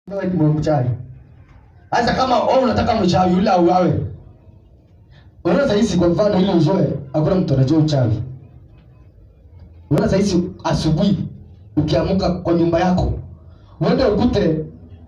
wewe ni mchawi. Sasa kama wewe unataka mchawi yule auawe. Unaona sasa kwa mfano ile uzoe, hakuna mtu anajua uchawi. Unaona sasa asubuhi ukiamuka kwa nyumba yako, uende ukute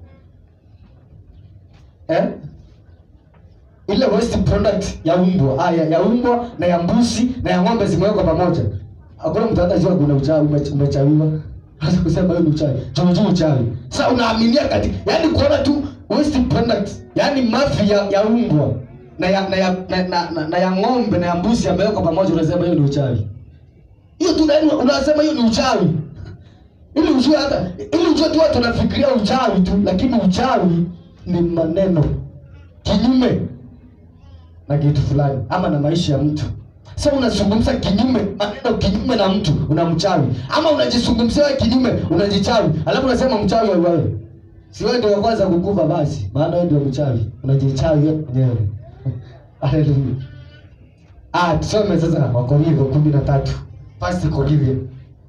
eh? ile waste product ya umbwa ah, ya, ya umbwa na ya mbuzi na ya ng'ombe zimewekwa pamoja. Hakuna mtu atajua kuna uchawi ume- umechawiwa. Sasa kusema hiyo ni uchawi. Juu uchawi. Sasa unaaminia kati, yani kuona tu waste product, yani mafi ya, ya umbwa na ya na ya na, na, na, na ya ng'ombe na ya mbuzi yamewekwa pamoja unasema hiyo ni uchawi. Hiyo tu ndio unasema hiyo ni uchawi. Ili ujue hata ili ujue tu watu wanafikiria uchawi tu, lakini uchawi ni maneno kinyume na kitu fulani ama na maisha ya mtu. Sasa unazungumza kinyume, maneno kinyume na mtu, unamchawi. Ama unajizungumzia wewe kinyume, unajichawi. Alafu unasema mchawi wewe. Si wewe ndio wa kwanza kukufa basi, maana wewe ndio mchawi. Unajichawi wewe mwenyewe. Haleluya. Ah, tusome sasa Wakorintho 13. First Corinthians.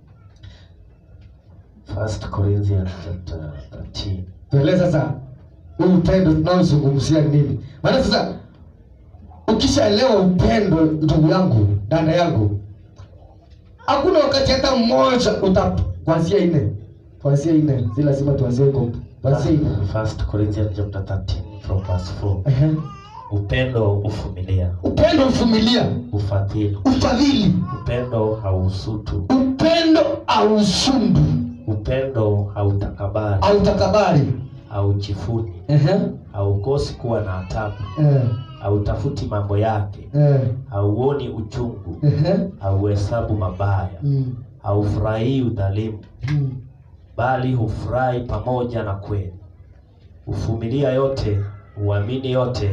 First Corinthians chapter 13. Tueleze sasa huu upendo tunaozungumzia nini? Maana sasa ukishaelewa upendo, ndugu yangu, dada yangu, hakuna wakati hata mmoja uta kuanzia nne, kuanzia nne, si lazima tuanzie huko, kuanzia nne. First Corinthians chapter 13 from verse 4. Ehe. Upendo uvumilia, Upendo uvumilia, ufadhili, ufadhili, upendo hausutu, upendo ausundu, upendo hautakabari, autakabari. haujifuni, Ehe. haukosi kuwa na adabu, Eh, hautafuti mambo yake, eh, hauoni uchungu, ehe. hauhesabu mabaya, Mm, haufurahii udhalimu, mm. bali hufurahi pamoja na kweli. Huvumilia yote, huamini yote,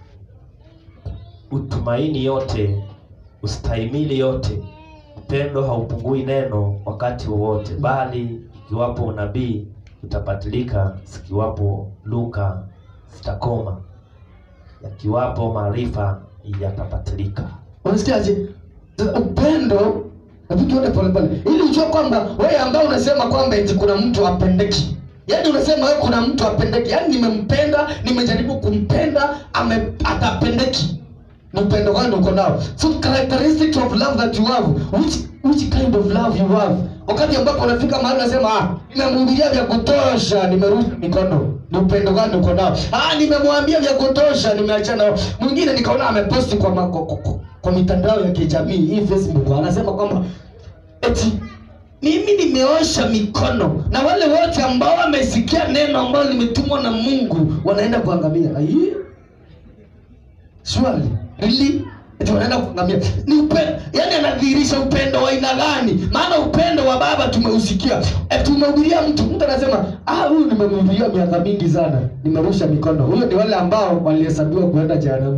utumaini yote, ustahimili yote. Upendo haupungui neno wakati wowote, bali ikiwapo unabii utabatilika, zikiwapo lugha zitakoma, yakiwapo maarifa yatabatilika. Unasikiaje? Sasa Upendo hebu tuone pole pole, ili ujue kwamba wewe ambao unasema kwamba eti kuna mtu apendeki, yaani unasema wewe kuna mtu apendeki, yaani nimempenda, nimejaribu kumpenda, ame atapendeki. Ni upendo gani uko nao? So characteristics of love that you have, which which kind of love you have. Wakati ambapo unafika mahali unasema ah, nimemhubiria vya kutosha, nimerusha mikono. Ni upendo gani uko nao? Ah, nimemwambia vya kutosha, nimeachana nao. Mwingine nikaona ameposti kwa, ma, kwa, kwa, kwa mitandao ya kijamii hii Facebook, anasema kwamba eti mimi nimeosha mikono na wale wote ambao wamesikia neno ambalo limetumwa na Mungu wanaenda kuangamia. Ai, Surely, really? Eti wanaenda kuangamia. Ni upendo, yani anadhihirisha upendo wa aina gani? Maana upendo wa baba tumeusikia. E, tumehubiria mtu, mtu anasema, "Ah, huyu nimemhubiria miaka mingi sana, nimerusha mikono." Huyo ni wale ambao walihesabiwa kuenda jehanamu.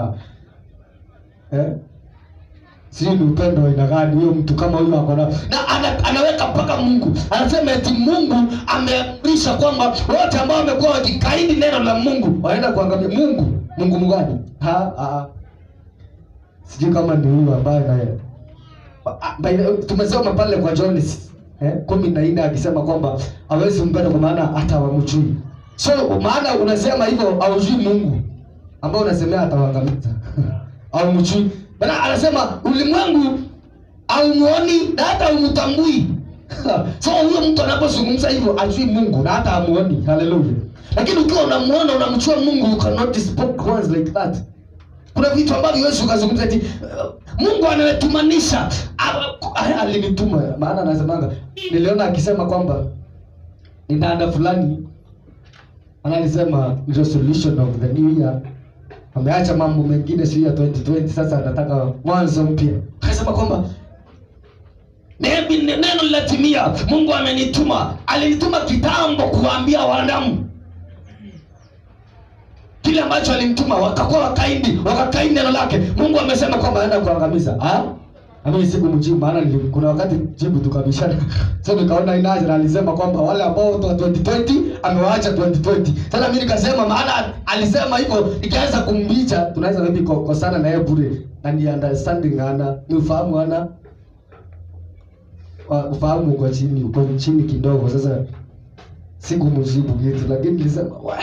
eh? Sijui ni upendo wa aina gani huyo mtu kama huyo ako nao. Na ana, anaweka mpaka Mungu. Anasema eti Mungu ameamrisha kwamba wote ambao wamekuwa wakikaidi neno la Mungu wanaenda kuangamia. Mungu, Mungu mgani? Ha, ha. Sijui kama ni huyu ambaye naye. Ah, by the way, Tumesoma pale kwa John eh, kumi na nne akisema kwamba hawezi mpenda kwa maana hata hawamjui. So maana unasema hivyo haujui Mungu ambao unasemea atawaangamiza. Haumjui. Maana anasema ulimwengu haumuoni na hata haumtambui. so huyo mtu anapozungumza hivyo ajui Mungu na hata hamuoni. Haleluya. Lakini ukiwa unamuona unamjua Mungu you cannot speak words like that. Kuna vitu ambavyo huwezi ukazungumza eti uh, Mungu anatumanisha Ah, ah, alinituma. Maana anasemaga niliona akisema kwamba ni dada fulani analisema resolution of the new year ameacha mambo mengine sio ya 2020 sasa anataka mwanzo mpya akasema kwamba "Nebi- neno linatimia mungu amenituma alinituma kitambo kuwaambia wanadamu kile ambacho alimtuma wakakuwa wakaindi wakakaidi neno lake mungu amesema kwamba anaenda kuangamiza Ah? Mimi siku mjibu maana nili- kuna wakati jibu tukabishana. So nikaona inaje na alisema kwamba wale ambao watu wa 2020 amewaacha 2020. Sasa mimi nikasema maana alisema hivyo nikaanza kumbicha tunaweza maybe ko- kosana na yeye bure na ni understanding ana ni ufahamu ana wa- ufahamu uko chini uko chini kidogo sasa sikumjibu kitu lakini nilisema "Wah."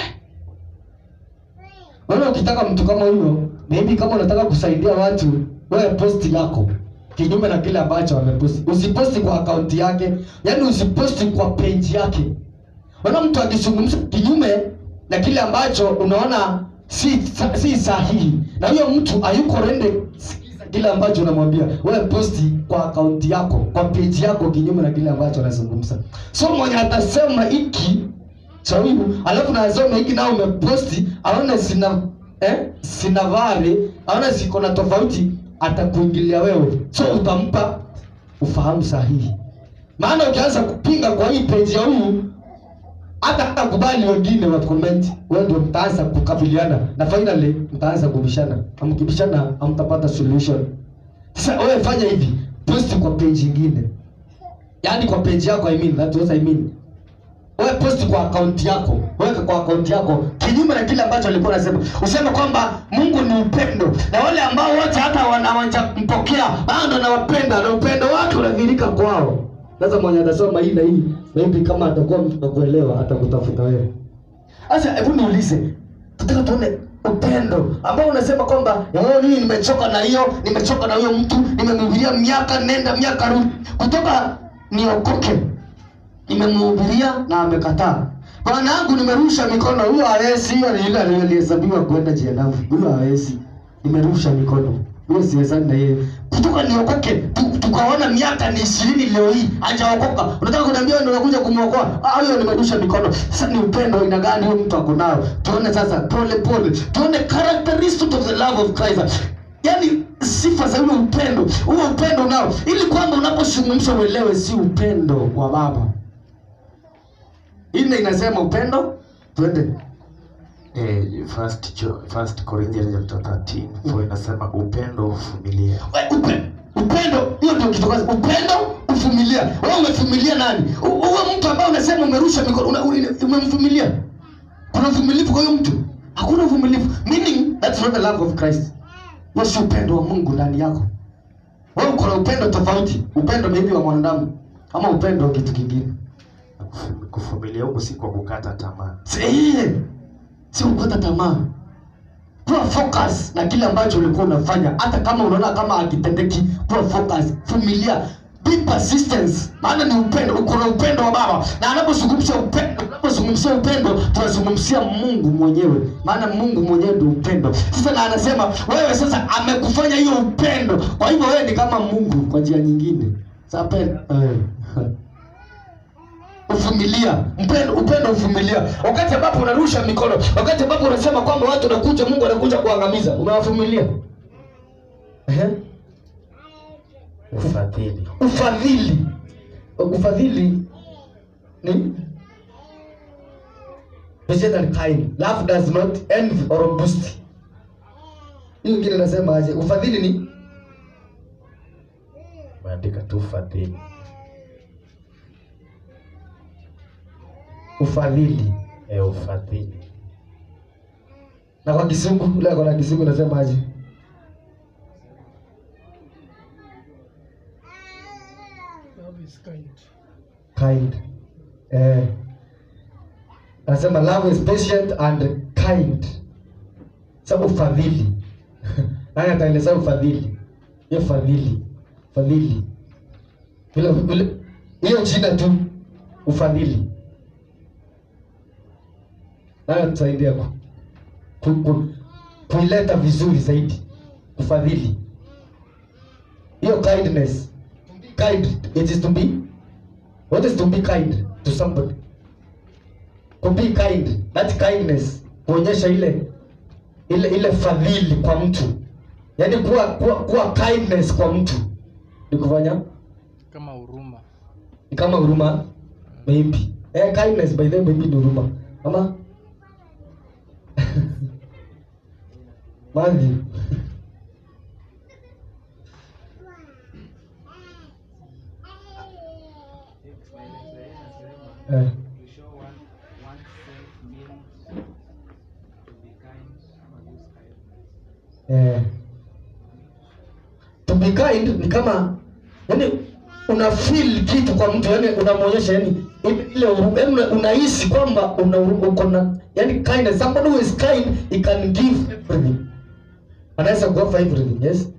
Wewe ukitaka mtu kama huyo, maybe kama unataka kusaidia watu, wewe posti yako kinyume na kile ambacho ameposti. Usiposti kwa akaunti yake, yaani usiposti kwa page yake. Unaona mtu akizungumza kinyume na kile ambacho unaona si si sahihi, na huyo mtu hayuko rende sikiza kile ambacho unamwambia wewe, posti kwa akaunti yako, kwa page yako, kinyume na kile ambacho anazungumza. So mwenye atasema hiki cha huyu alafu nasoma hiki nao umeposti aone sina eh, sina vare aone siko na tofauti atakuingilia wewe so utampa ufahamu sahihi maana ukianza kupinga kwa hii page ya huyu hata hata kubali wengine wa comment wewe ndio mtaanza kukabiliana na finally mtaanza kubishana amkibishana hamtapata solution sasa wewe fanya hivi post kwa page nyingine yaani kwa page yako I mean that what I mean wewe post kwa akaunti yako, weka kwa akaunti yako kinyume na kile ambacho alikuwa anasema. Useme kwamba Mungu ni upendo, na wale ambao wote hata wanawampokea bado nawapenda, na upendo wake unadhihirika kwao. Sasa mwenye atasoma hii na hii, maybe kama atakuwa mtakuelewa, atakutafuta wewe. Sasa hebu niulize, tutaka tuone upendo ambao unasema kwamba "Oh, mimi nimechoka na hiyo, nimechoka na huyo mtu, nimemhubiria miaka nenda miaka rudi, kutoka niokoke nimemhubiria na amekataa. Bwana yangu nimerusha mikono, huyo hawezi. Hiyo ni ile aliyehesabiwa kwenda jehanamu, huyo hawezi. Nimerusha mikono, huyo siwezani na yeye. Kutoka niokoke, tu- tukaona miaka ni ishirini leo hii hajaokoka. Unataka kuniambia wewe ndio unakuja kumwokoa? Ah, huyo nimerusha mikono. Sasa ni upendo aina gani huyo mtu ako nao? Tuone sasa pole pole, tuone characteristics of the love of Christ. Yaani sifa za ule upendo, huo upendo nao, ili kwamba unapozungumza uelewe si upendo wa baba Ine inasema upendo, twende. Eh, first, Jo- first Corinthians chapter 13 for inasema upendo uvumilia. We, upe, upendo, hiyo ndio kitu kwanza. Upendo, uvumilia. Wewe umevumilia nani? U- Uwe mtu ambaye unasema umerusha mikono, una- una- umemvumilia. Kuna uvumilivu kwa huyo mtu? Hakuna uvumilivu. Meaning that's not the love of Christ. Huo si upendo wa Mungu ndani yako. Wewe uko na upendo tofauti. Upendo maybe wa mwanadamu ama upendo wa kitu kingine. Na kufu- Kuvumilia huku si kwa kukata tamaa. Si si kukata tamaa. Kuwa focus na kile ambacho ulikuwa unafanya, hata kama unaona kama hakitendeki. Kuwa focus, vumilia, be persistence, maana ni upendo. Uko na upendo wa Baba, na anapozungumzia upendo, unapozungumzia upendo, tunazungumzia Mungu mwenyewe, maana Mungu mwenyewe ndio upendo. Sasa na anasema wewe sasa amekufanya hiyo upendo, kwa hivyo wewe ni kama Mungu kwa njia nyingine. Sasa penda eh. uvumilia mpendo upendo uvumilia wakati ambapo unarusha mikono wakati ambapo unasema kwamba watu wanakuja mungu anakuja kuangamiza umewavumilia Ehe. Ufadhili. ufadhili ufadhili ni patient and kind love does not envy or boast hiyo ingine nasema aje ufadhili ni Maandika tu ufadhili. ufadhili Eh, ufadhili. na kwa kisungu ule ako na kisungu nasema aje Love is kind. kind eh anasema love is patient and kind sa ufadhili nani ataeleza ufadhili hiyo fadhili fadhili vile vile hiyo jina tu ufadhili nayo tusaidia ku, ku, ku, kuileta vizuri zaidi ufadhili hiyo kindness kind it is to be what is to be kind to somebody to be kind that kindness kuonyesha ile ile ile fadhili kwa mtu yaani kuwa, kuwa, kuwa kindness kwa mtu ni kufanya Kama huruma. ni kama huruma maybe eh, kindness by the way maybe ni huruma ama Matthew eh. To show one oneself means to be kind or use kindness. Eh. To be kind ni kama yani una feel kitu kwa mtu yani unamwonyesha yani ile ile huruma yaani una- unahisi kwamba una huruma, uko na yani kindness somebody who is kind he can give everything anaweza kuoffer everything yes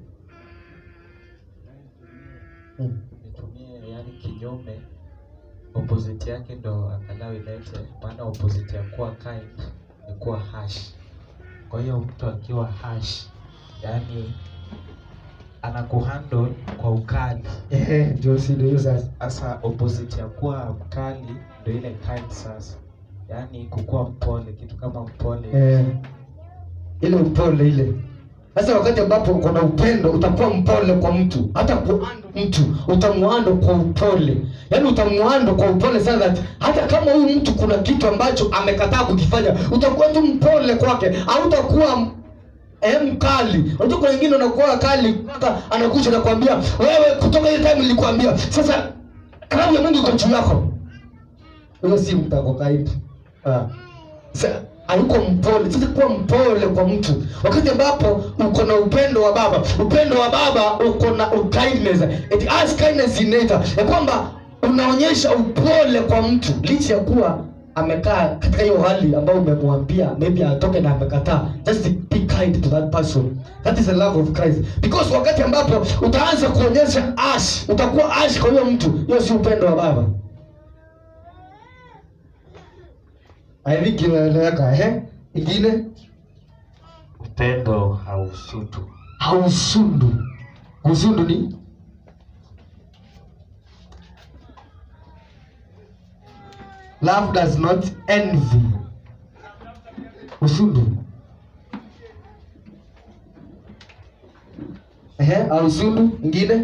mm. nitumie yani kinyume opposite yake ndo angalau ilete maana opposite ya kuwa kind ni kuwa harsh kwa hiyo mtu akiwa harsh yani anakuhandle kwa ukali ehe ndio si ndio hiyo sasa sasa opposite ya kuwa mkali ndo ile kind sasa yaani kukuwa mpole kitu kama mpole eh ile upole ile sasa wakati ambapo uko na upendo utakuwa mpole kwa mtu hata kuando mtu utamwando kwa upole yaani utamwando kwa upole sana that hata kama huyu mtu kuna kitu ambacho amekataa kukifanya utakuwa tu mpole kwake hautakuwa eh, mkali unajua kuna wengine unakuwa kali mpaka anakuja nakwambia wewe kutoka ile time nilikwambia sasa kalamu ya mungu iko juu yako huyo si mtu ako kaibu ah Sa- hayuko mpole sasa kuwa mpole kwa mtu wakati ambapo uko na upendo wa baba upendo wa baba uko na kindness it has kindness in nature ya kwamba unaonyesha upole kwa mtu licha ya kuwa amekaa katika hiyo hali ambayo umemwambia maybe atoke na amekataa just be kind to that person that is the love of christ because wakati ambapo utaanza kuonyesha ash utakuwa ash kwa hiyo mtu hiyo si upendo wa baba I think inaeleweka eh? Ingine upendo hausutu hausundu. Usundu ni love does not envy. Usundu. Ehe, hausundu. Ingine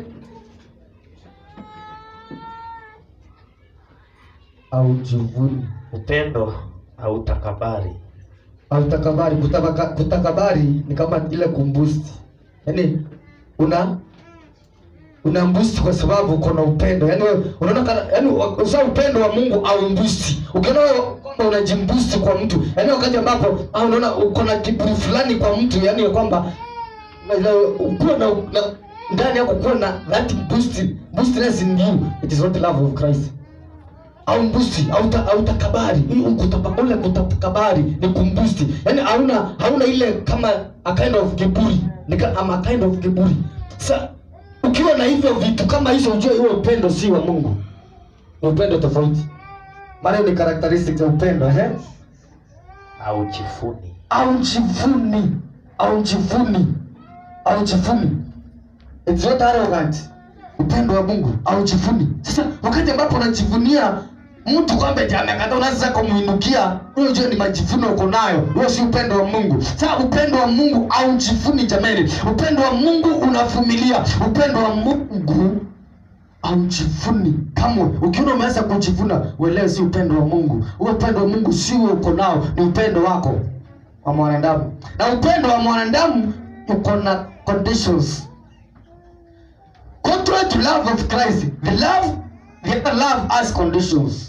haujivuni. upendo hautakabari Autakabari, kutabaka, kutakabari ni kama ile kumbusti, yaani una una mbusti kwa sababu uko na upendo, yaani wewe unaona kana, yaani usa upendo wa Mungu au mbusti. Ukiona wewe kwamba unajimbusti kwa mtu, yaani wakati ambapo ah, unaona uko na kiburi fulani kwa mtu, yaani ya kwamba ukuwa na, na ndani yako kuwa na that boost boostness in you, it is not the love of Christ au mbusti au ta, au takabari Hii kutapa- ule kutakabari ni kumbusti yani hauna hauna ile kama a kind of kiburi ni ka- ama a kind of kiburi sa ukiwa na hivyo vitu kama hizo ujue huo upendo si wa mungu ni upendo tofauti maana hiyo ni characteristics ya upendo eh au jifuni au jivuni au jivuni au jivuni it's not arrogant upendo wa mungu au jivuni sasa wakati ambapo unajivunia mtu kwamba eti amekata unaanza sasa kumuinukia huyo jua ni majivuno uko nayo huyo si upendo wa mungu sasa upendo wa mungu au jivuni jamani upendo wa mungu unavumilia upendo wa mungu aujivuni kamwe ukiona umeanza kujivuna uelewe si upendo wa mungu huo upendo wa mungu si huo uko nao ni upendo wako wa mwanadamu na upendo wa mwanadamu uko na conditions contrary to love of christ the love the other love has conditions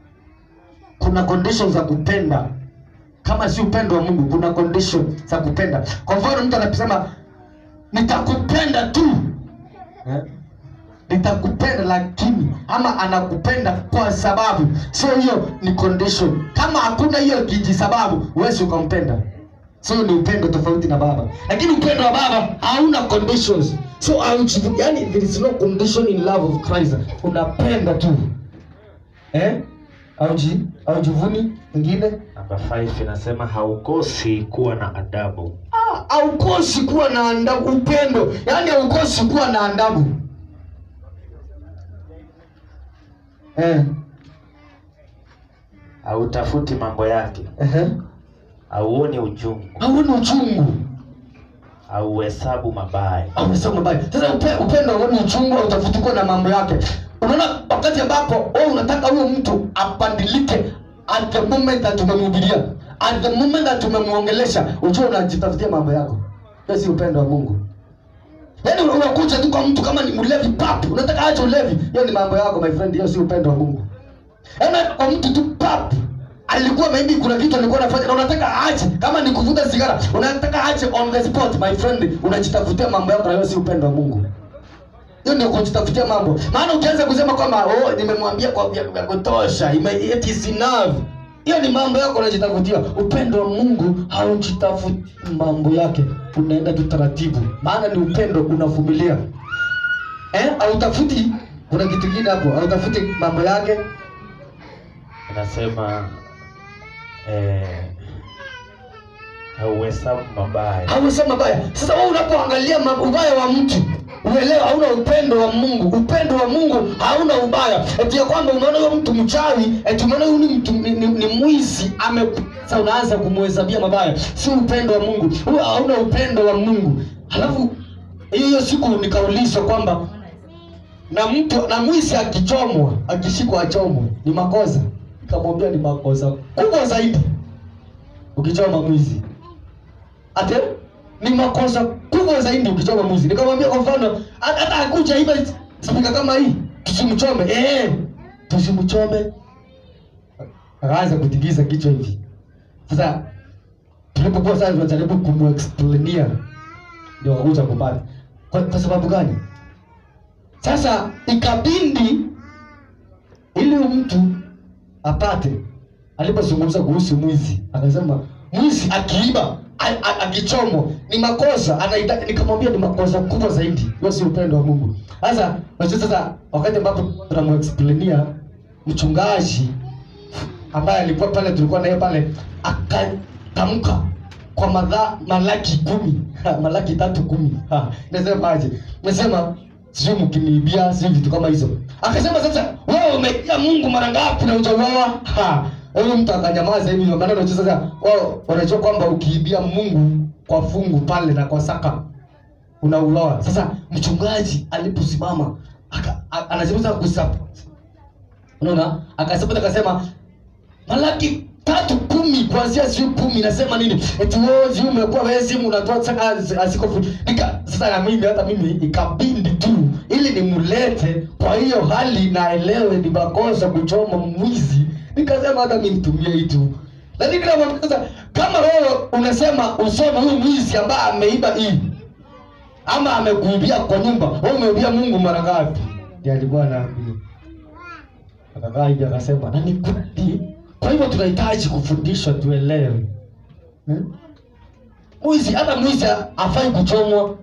kuna conditions za kupenda kama si upendo wa mungu kuna condition za kupenda kwa mfano mtu anasema nitakupenda tu eh? nitakupenda lakini ama anakupenda kwa sababu sio hiyo ni condition kama hakuna hiyo kijisababu huwezi ukampenda so ni upendo tofauti na baba lakini upendo wa baba hauna conditions so haujivu- yani there is no condition in love of christ unapenda tu eh auji aujivuni ingine namba 5 inasema haukosi kuwa na adabu Ah, haukosi kuwa na adabu upendo yaani haukosi kuwa na adabu eh, hautafuti mambo yake ehe. hauoni uchungu hauoni uchungu hauhesabu mabaya amesema mabaya sasa upe, upendo hauoni uchungu utafuti kuwa na mambo yake unaona wakati ambapo wewe unataka huyo mtu abadilike at the moment that tumemhubiria at the moment that tumemwongelesha ujue unajitafutia mambo yako hiyo si upendo wa mungu yaani una- unakuja tu kwa mtu kama ni mlevi pap unataka ache ulevi hiyo ni mambo yako my friend hiyo si upendo wa mungu yaani kwa mtu tu pap alikuwa maybe kuna kitu alikuwa anafanya na unataka aache kama ni kuvuta sigara unataka aache on the spot my friend unajitafutia mambo yako na hiyo si upendo wa mungu hiyo ndio kujitafutia mambo maana ukianza kusema kwamba oh, nimemwambia kwa vya vya kutosha ime- it is enough hiyo ni mambo yako unajitafutia upendo wa mungu haujitafuti mambo yake unaenda tu taratibu maana ni upendo unavumilia eh hautafuti kuna kitu kingine hapo hautafuti mambo yake inasema eh, hauhesabu mabaya hauhesabu mabaya sasa wewe unapoangalia ma- ubaya wa mtu uelewe hauna upendo wa mungu upendo wa mungu hauna ubaya eti ya kwamba umeona huyo mtu mchawi eti umeona huyu ni mtu ni, ni, ni mwizi ame sasa unaanza kumhesabia mabaya si upendo wa mungu huyo hauna upendo wa mungu halafu hiyo hiyo siku nikaulizwa kwamba na mtu na mwizi akichomwa akishikwa achomwe ni makosa nikamwambia ni makosa kubwa zaidi ukichoma mwizi ate ni makosa kubwa zaidi ukichoma mwizi nikamwambia kwa mfano hata hata akuja iba spika kama hii tusimchome eh tusimchome akaanza kutigiza kichwa hivi sasa tulipokuwa sasa tunajaribu kumuexplainia ndio akakuja kupata kwa, kwa sababu gani sasa ikabindi ili huyu mtu apate alipozungumza kuhusu mwizi akasema mwizi akiiba a- a- akichomwa ni makosa anaita nikamwambia ni makosa kubwa zaidi hiyo si upendo wa mungu sasa unajua sasa wakati ambapo tunamuexplainia mchungaji ambaye alikuwa pale tulikuwa naye pale akatamka kwa madha malaki kumi malaki tatu kumi Ha, nasemaje nasema sijui mkiniibia sijui vitu kama hizo akasema sasa wewe umeibia mungu mara ngapi na ujauawa Ha, huyu mtu akanyamaza hivi maana unajua sasa wao wanajua kwamba ukiibia mungu kwa fungu pale na kwa saka unauawa sasa mchungaji aliposimama aka- a- anazungumza kusupport unaona akasema akasema malaki tatu kumi kuanzia sijui kumi nasema nini eti wewe sijui umekuwa wewe simu unatoa saka asikofu nika sasa na mimi hata mimi ikabindi tu ili nimlete kwa hiyo hali naelewe ni makosa kuchoma mwizi nikasema hata mimi nitumie hii tu lakini kama sasa kama wewe unasema usome huyu mwizi ambaye ameiba hii ama amekuibia kwa nyumba wewe umeibia Mungu mara ngapi ndiye alikuwa anaambia akakaa hivi akasema na ni kweli kwa hivyo tunahitaji kufundishwa tuelewe hmm? mwizi hata mwizi afai kuchomwa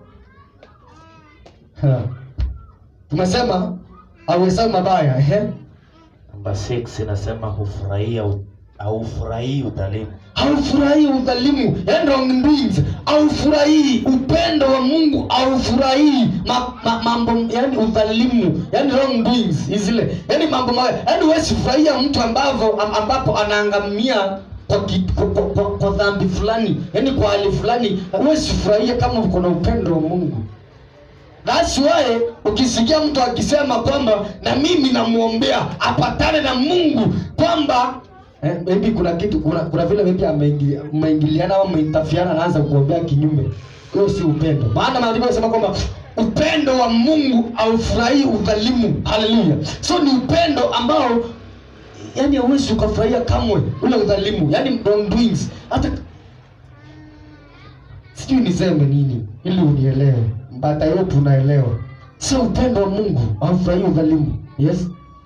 Ha. tumesema auhesabu mabaya ehe namba 6 inasema hufurahia u- haufurahii udhalimu haufurahii udhalimu yani wrongdoings haufurahii upendo wa mungu haufurahii ma, ma, mambo yani udhalimu yani wrongdoings zile yani mambo mabaya yani huwezi furahia mtu ambavyo am- ambapo anaangamia kwa, ki- kwa, kwa, kwa, kwa dhambi fulani yani kwa hali fulani huwezi furahia kama uko na upendo wa mungu That's why ukisikia mtu akisema kwamba na mimi namwombea apatane na Mungu kwamba eh, maybe kuna kitu kuna, kuna vile maybe ameingilia- mmeingiliana au mmeintafiana anaanza kuombea kinyume. Hiyo si upendo. Maana maandiko yanasema kwamba upendo wa Mungu haufurahii udhalimu. Haleluya. So ni upendo ambao yani hauwezi ukafurahia kamwe ule udhalimu, yani wrongdoings. Hata sijui niseme nini ili unielewe but I hope unaelewa sio upendo wa mungu haufurahii udhalimu yes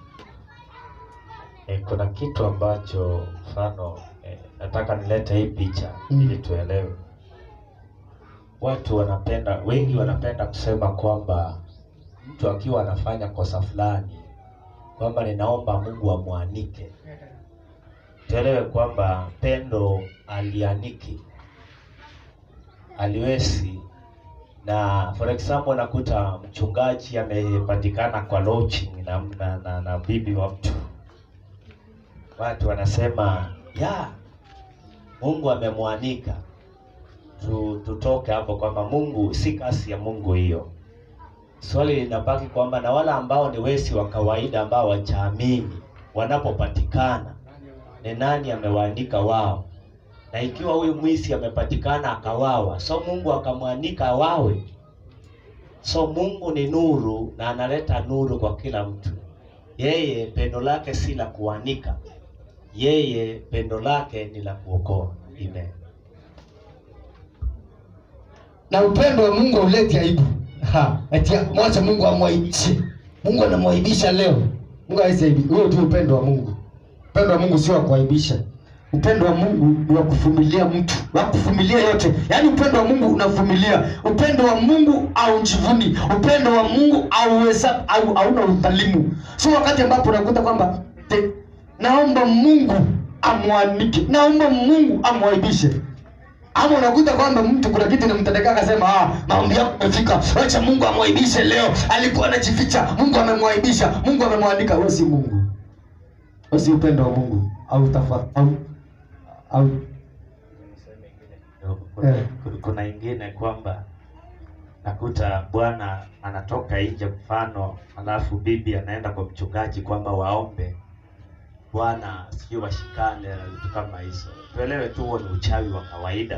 e, kuna kitu ambacho mfano e, nataka nilete hii picha Mm. ili tuelewe watu wanapenda wengi wanapenda kusema kwamba mtu akiwa anafanya kosa fulani kwamba ninaomba mungu amwanike tuelewe kwamba pendo alianiki aliwezi na for example nakuta mchungaji amepatikana kwa lodging na, na, na, na bibi wa mtu watu wanasema ya mungu amemwanika tu, tutoke hapo kwamba mungu si kasi ya mungu hiyo swali linabaki kwamba na wale ambao ni wesi wa kawaida ambao wachaamini wanapopatikana ni nani amewaanika wao na ikiwa huyu mwisi amepatikana akawawa so mungu akamwanika awawe so mungu ni nuru na analeta nuru kwa kila mtu yeye pendo lake si la kuanika yeye pendo lake ni la kuokoa amen na upendo wa mungu hauleti aibu Ha, eti mwache Mungu amwaibishe. Mungu anamwaibisha leo. Mungu hawezi aibi. Huo ndio upendo wa Mungu. Upendo wa Mungu sio wa kuaibisha. Upendo wa Mungu ni wa kuvumilia mtu, wa kuvumilia yote. Yaani upendo wa Mungu unavumilia. Upendo wa Mungu haujivuni. Upendo wa Mungu hauweza au hauna udhalimu. Sio wakati ambapo unakuta kwamba te, naomba Mungu amwanike, naomba Mungu amwaibishe ama unakuta kwamba mtu kuna kitu nimtendekea akasema ah, maombi yako yamefika, acha Mungu amwaibishe leo. Alikuwa anajificha, Mungu amemwaibisha, Mungu amemwandika. Wewe si Mungu, wewe si upendo wa Mungu au tafa au au Niseme ingine kidogo. Kuna- Eh. kuna ingine kwamba nakuta bwana anatoka nje mfano alafu bibi anaenda kwa mchungaji kwamba waombe bwana sijui washikane na vitu kama hizo tuelewe tu huo ni uchawi wa kawaida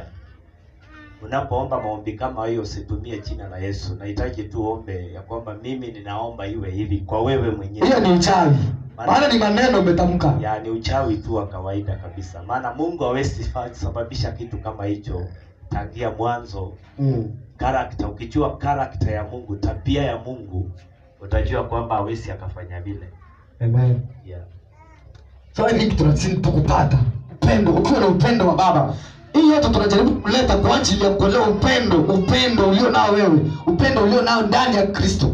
unapoomba maombi kama hiyo usitumie jina la yesu nahitaji tu ombe ya kwamba mimi ninaomba iwe hivi kwa wewe mwenyewe hiyo ni uchawi, maana ni maneno umetamka. yani uchawi tu wa kawaida kabisa maana mungu hawezi fa- sababisha kitu kama hicho tangia mwanzo Mm. karakta ukijua karakta ya mungu tabia ya mungu utajua kwamba hawezi akafanya vile Amen. yeah. So I think tunazidi tu kupata upendo. Ukiwa na upendo wa Baba, hii yote tunajaribu kuleta kwa ajili ya kuelewa upendo, upendo ulio nao wewe, upendo ulio nao ndani ya Kristo.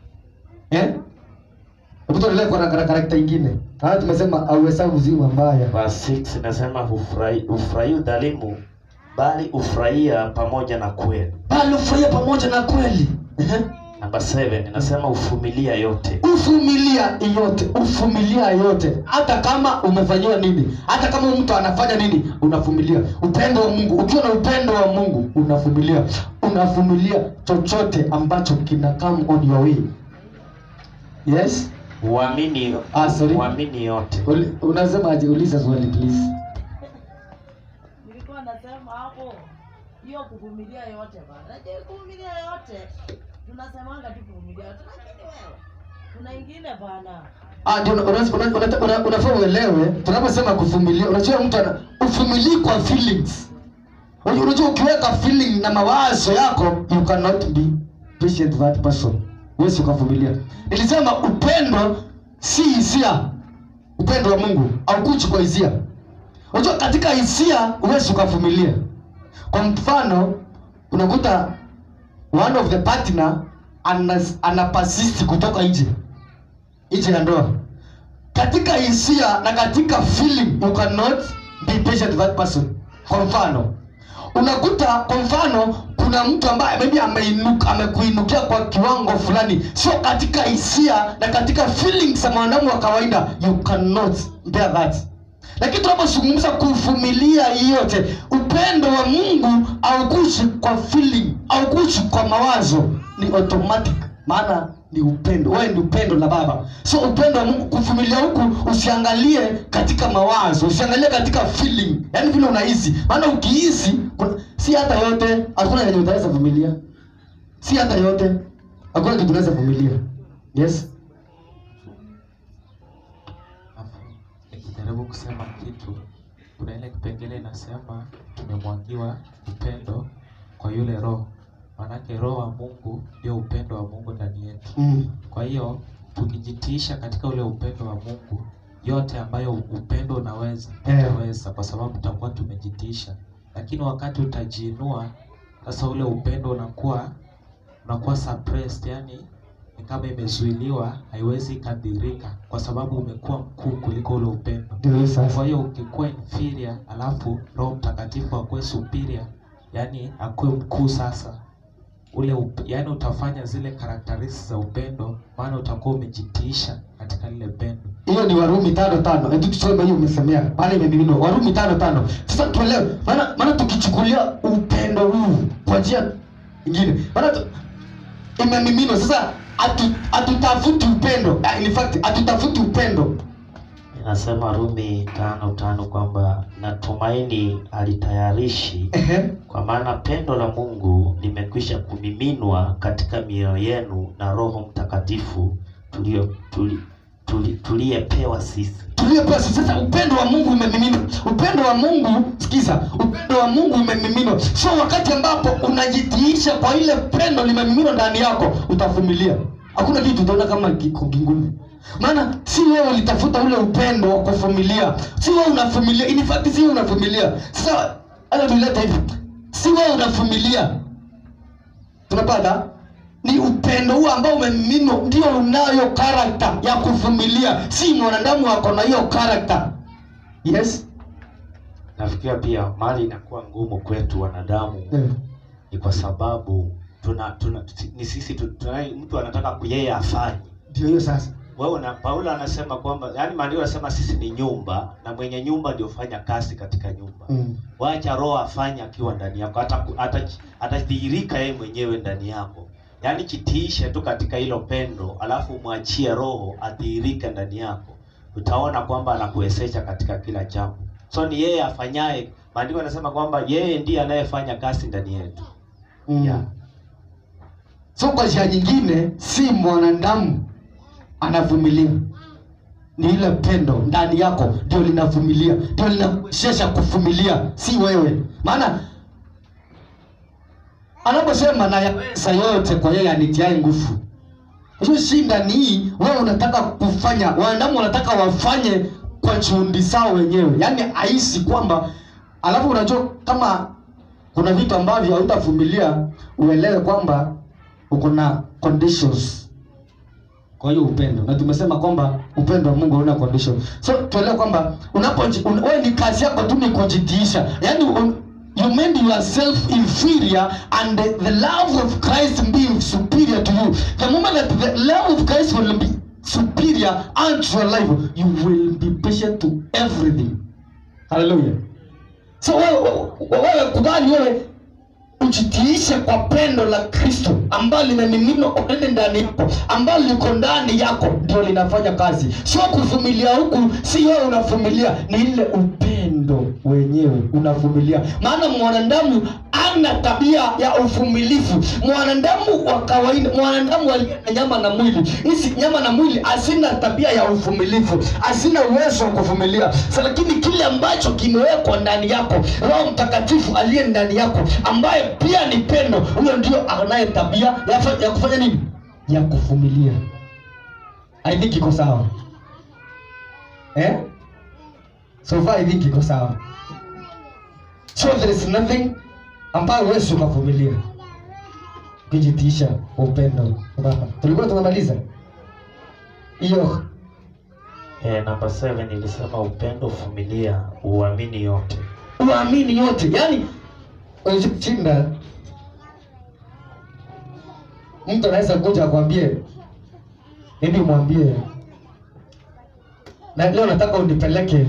Eh? Hebu tuendelee kwa na karakta ingine. Haya tumesema auhesabu uzima mbaya. Verse 6 inasema hufurahi hufurahi udhalimu bali hufurahia pamoja na kweli Bali ufurahia pamoja na kweli. Ehe. namba 7 inasema ufumilia yote Uvumilia yote, uvumilia yote, hata kama umefanyiwa nini, hata kama mtu anafanya nini, unavumilia. Upendo wa Mungu, ukiwa na upendo wa Mungu unavumilia, unavumilia chochote ambacho kina come on your way. Yes, uamini Ah, sorry. uamini yote Uli- unasemaje? Uliza swali please. nilikuwa nasema hapo hiyo kuvumilia yote bana je kuvumilia yote tunasemanga tu kuvumilia yote lakini wewe kuna ingine bana Ah, ndio una- una- una- una- unafaa uelewe tunaposema kuvumilia. Unajua mtu ana uvumilii kwa feelings. Unajua unajua ukiweka feeling na mawazo yako you cannot be patient with that person. Huwezi ukavumilia. Nilisema upendo si hisia. Upendo wa Mungu haukuji kwa hisia. Unajua katika hisia huwezi ukavumilia. Kwa mfano unakuta one of the partner ana, ana persist kutoka nje nje ya ndoa katika hisia na katika feeling you cannot be patient with that person kwa mfano unakuta kwa mfano kuna mtu ambaye maybe ameinuka amekuinukia kwa kiwango fulani sio katika hisia na katika feelings za mwanadamu wa kawaida you cannot bear that lakini tunapozungumza kuvumilia hii yote upendo wa mungu aukushi kwa feeling aukushi kwa mawazo ni automatic maana ni upendo wewe ni upendo la baba so upendo wa mungu kuvumilia huku usiangalie katika mawazo usiangalie katika feeling yaani vile unahisi maana ukihisi kuna- si hata yote hakuna yenye utaweza vumilia si hata yote hakuna kitu unaweza vumilia yes Alafu nikijaribu kusema kitu, kuna ile kipengele inasema tumemwagiwa upendo kwa yule Roho. Maanake Roho wa Mungu ndio upendo wa Mungu ndani yetu. mm. Kwa hiyo tukijitiisha katika ule upendo wa Mungu, yote ambayo upendo unaweza Eh. utaweza, kwa sababu tutakuwa tumejitiisha. Lakini wakati utajiinua, sasa ule upendo unakuwa unakuwa suppressed, yani ni kama imezuiliwa, haiwezi ikadhirika, kwa sababu umekuwa mkuu kuliko ule upendo. ndio hiyo sasa Kwa hiyo ukikuwa inferior, alafu Roho Mtakatifu akuwe superior, yani akuwe mkuu sasa ule up, yani utafanya zile characteristics za upendo, maana utakuwa umejitiisha katika lile pendo. hiyo ni warumi tano tano hebu tusome hiyo umesemea maana imemiminwa warumi tano tano sasa tuelewe maana maana tukichukulia upendo huu kwa njia ingine maana tu, imemiminwa sasa hatu- hatutafuti upendo Ah, in fact hatutafuti upendo inasema rumi tano tano kwamba natumaini alitayarishi Ehe. kwa maana pendo la mungu limekwisha kumiminwa katika mioyo yenu na roho mtakatifu tulio tuli, tuli, tuliyepewa sisi tuliyepewa sisi. sasa upendo wa mungu umemiminwa upendo wa mungu sikiza upendo upendo wa mungu umemiminwa so wakati ambapo unajitiisha kwa ile pendo limemiminwa ndani yako utavumilia hakuna kitu utaona kama kiko kigumu maana si wewe ulitafuta ule upendo wa kuvumilia si wewe unavumilia in fact si wewe unavumilia sasa hata tuleta hivi si wewe unavumilia tunapata ni upendo huu ambao umemiminwa ndio unayo karakta ya kuvumilia si mwanadamu ako na hiyo karakta yes nafikiria pia mali inakuwa ngumu kwetu wanadamu yeah. ni kwa sababu tuna, tuna ni sisi tu- tuna, mtu anataka ku- yeye afanye ndio hiyo sasa wewe na Paulo anasema kwamba yani maandiko yanasema sisi ni nyumba na mwenye nyumba ndio fanya kazi katika nyumba mm. wacha roho afanye akiwa ndani yako Ataku- ata- atadhihirika yeye mwenyewe ndani yako yaani jitiishe tu katika hilo pendo alafu umwachie roho adhihirike ndani yako utaona kwamba anakuwezesha katika kila jambo so ni yeye afanyaye maandiko yanasema kwamba yeye ndiye anayefanya kazi ndani yetu Mm. Yeah. so kwa njia nyingine si mwanadamu anavumilia ni ile pendo ndani yako ndio linavumilia ndio linakuwezesha kuvumilia si wewe maana anaposema nayaweza yote kwa yeye anitiae nguvu hiyo shinda ni hii wewe unataka kufanya wanadamu wanataka wafanye kwa juhudi zao wenyewe yaani aisi kwamba alafu unajua kama kuna vitu ambavyo hautavumilia uelewe kwamba uko na conditions kwa hiyo upendo na tumesema kwamba upendo wa mungu hauna condition so tuelewe kwamba unapo un, wewe ni kazi yako tu ni kujitiisha yaani un, you made yourself inferior and the, the love of christ being superior to you the moment that the love of christ will be superior unto your life you will be patient to everything hallelujah so wewe wewe kubali wewe ujitiishe kwa pendo la kristo ambalo limemiminwa already ndani yako ambalo liko ndani yako ndio linafanya kazi sio kuvumilia huku si wewe unavumilia ni ile upendo wenyewe unavumilia maana mwanadamu ana tabia ya uvumilivu mwanadamu wa kawaida mwanadamu aliye na nyama na mwili hizi nyama na mwili asina tabia ya uvumilivu asina uwezo wa kuvumilia sa lakini kile ambacho kimewekwa ndani yako roho mtakatifu aliye ndani yako ambaye pia ni pendo huyo ndio anaye tabia ya, fa- ya kufanya nini ya kuvumilia i think iko sawa eh? so far i think iko sawa so there is nothing ambayo huwezi ukavumilia ukijitiisha kwa upendo Baba. tulikuwa tunamaliza hiyo eh, namba 7 ilisema upendo uvumilia uamini yote uamini yote yaani shinda mtu anaweza kuja akwambie ili mwambie na leo nataka unipeleke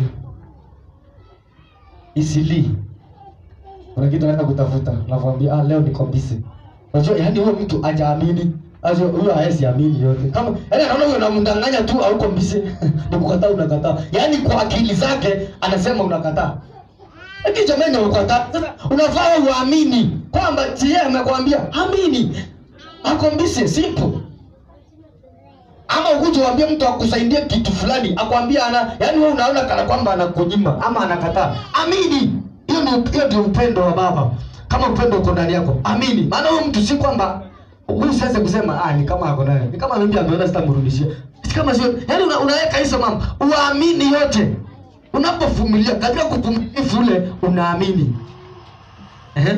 isili kuna kitu naenda kutafuta nakwambia ah, leo niko busy unajua yaani huyo mtu ajaamini Azo huyo haezi amini yote. Kama yaani anaona huyo unamdanganya tu au uko busy. Ni kukataa unakataa. Yaani kwa akili zake anasema unakataa. Lakini jamani unakataa. Sasa unafaa uamini kwamba si yeye amekwambia amini. Ako busy simple. Ama ukuje uambie mtu akusaidie kitu fulani, akwambia ana, yaani wewe unaona kana kwamba anakunyima ama anakataa. Amini. Hiyo ndio hiyo ndio upendo wa Baba. Kama upendo uko ndani yako, amini. Maana huyo mtu si kwamba huyu siwezi kusema ah, ni kama ako naye, ni kama mimi ameona sitamrudishia. Si kama sio, yaani una, unaweka hizo mambo, uamini yote. Unapovumilia katika kuvumilivu ule unaamini. Ehe.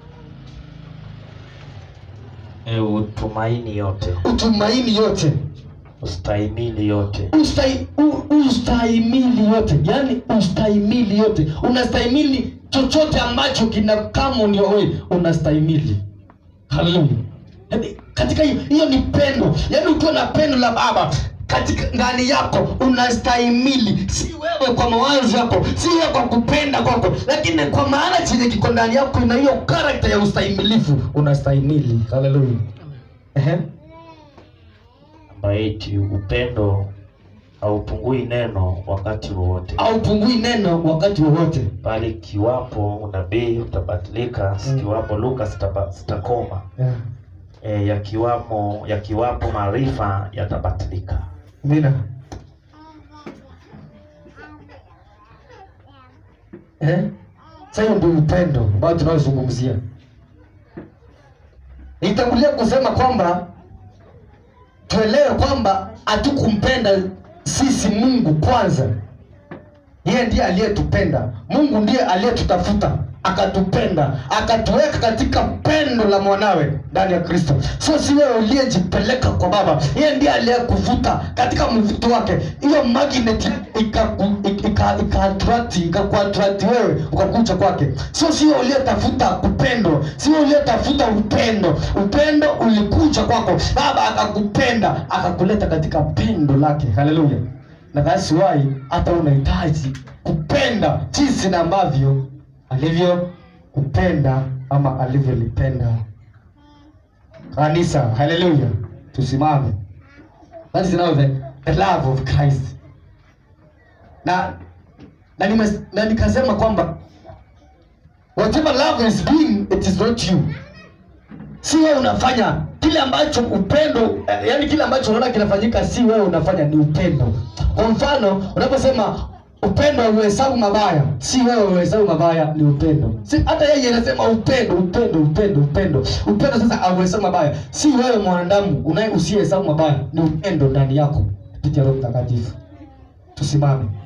e, utumaini yote Utumaini yote. ustahimili yote Ustai, u, ustahimili yote yaani ustahimili yote unastahimili chochote ambacho kina kama ni wewe unastahimili haleluya yaani katika hiyo hiyo ni pendo yaani ukiwa na pendo la baba katika ndani yako unastahimili si wewe kwa mawazo yako si wewe kwa kupenda kwako lakini kwa maana chenye kiko ndani yako ina hiyo karakta ya ustahimilifu unastahimili haleluya ehe namba 8 upendo haupungui neno wakati wowote haupungui neno wakati wowote bali kiwapo unabii utabadilika Mm. kiwapo lugha zitaba- zitakoma yeah. e, yakiwamo yakiwapo maarifa yatabadilika Mina. Eh? Sasa hiyo ndio upendo ambao tunaozungumzia. Nitangulia kusema kwamba tuelewe kwamba hatukumpenda sisi Mungu kwanza. Yeye ndiye aliyetupenda. Mungu ndiye aliyetutafuta akatupenda akatuweka katika pendo la mwanawe ndani ya Kristo. Sio si wewe uliyejipeleka kwa Baba, yeye ndiye aliyekuvuta katika mvuto wake. Hiyo magnet ikaku- ika- ika- ikaattract ikakuattract wewe ukakucha kwake. Sio si wewe uliyetafuta upendo, si wewe uliyetafuta upendo. Upendo ulikuja kwako, Baba akakupenda akakuleta katika pendo lake. Haleluya! na that's why hata unahitaji kupenda jinsi na ambavyo alivyo kupenda ama alivyolipenda kanisa. Haleluya, tusimame. That is now the, the love of Christ. Na na, nime, na nikasema kwamba whatever love is doing it is not you si wewe unafanya kile ambacho upendo eh, yani kile ambacho unaona kinafanyika si wewe unafanya ni upendo kwa mfano unaposema upendo hauhesabu mabaya si wewe uhesabu mabaya ni upendo si hata yeye anasema upendo upendo upendo upendo upendo sasa hauhesabu mabaya si wewe mwanadamu unaye usiyehesabu mabaya ni upendo ndani yako kupitia roho mtakatifu tusimame